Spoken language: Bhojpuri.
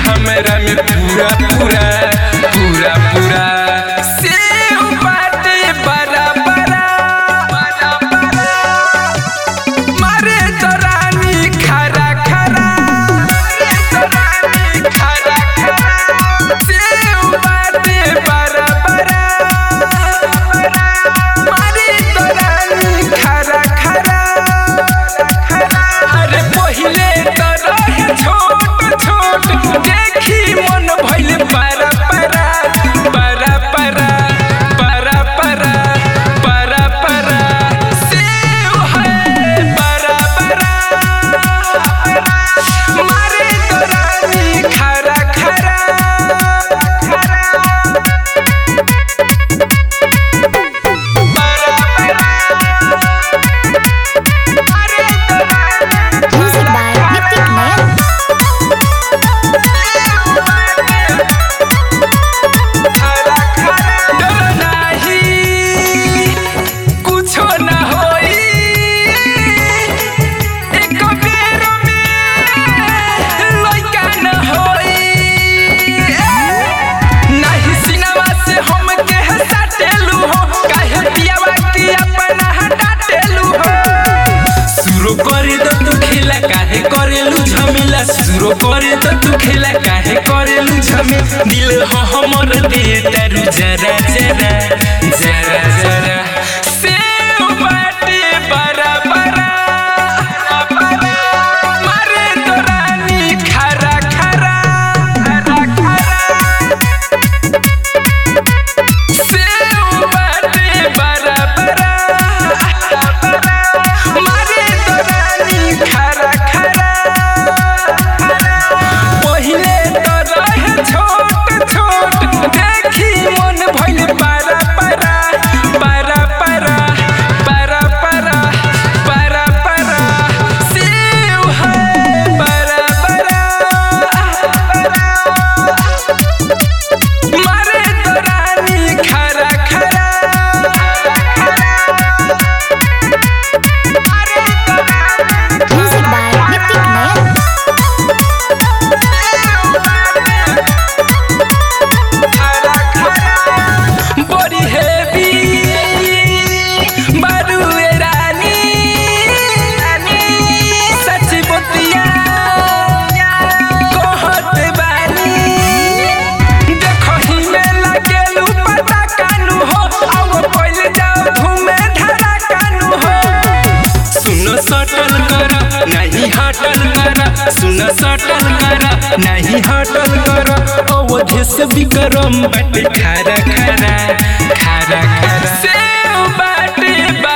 हमरा में पूरा पूरा पूरा पूरा सेव बाटे बड़ा बड़ा बड़ा बड़ा मारे तो रानी खरा खरा मारे तो रानी खरा खरा सेव बाटे बड़ा बड़ा मारे तो रानी खरा खरा अरे पहिले तो रहे छोट छोट देखी मन भइल पारा पारा पारा पारा पारा पारा पारा पारा सेव है पारा पारा मारे तो रानी खरा खरा Music by Nitik Nayak. डर नाही कुछो ना होई एक बेर में लइका न होई नाही सिनेमा से हम के हटाटेलू हो काहे पियावा की अपना हटाटेलू हो सुरो करे तो तू खेला काहे करेलू झमेला सुरो करे तो तू खेला काहे करेलू झमे दिल हो हमर दे तारू जरा जरा जरा जरा सेव बाटे बरा बरा मारे तो रानी खरा खरा खरा खरा सेव बाटे बरा बरा मारे तो रानी खरा खरा पहिले तो रहे छोट छोट देखी मन भइल पारा पारा पारा पारा पारा पारा पारा पारा सेव है पारा पारा मारे तो रानी खरा खरा Music by Nitik Nayak. बड़ी हेवी बारूए रानी सच बतिया कहत बानी देखही में लगेलू पता कानू हो आओ पहल जाओ घूमे धरा कानू हो सुनो सटल कर नहीं हटल कर सुनो सटल कर नहीं हटल कर अवधि से विक्रम बट खारा खारा खारा खारा सेव बाटे बा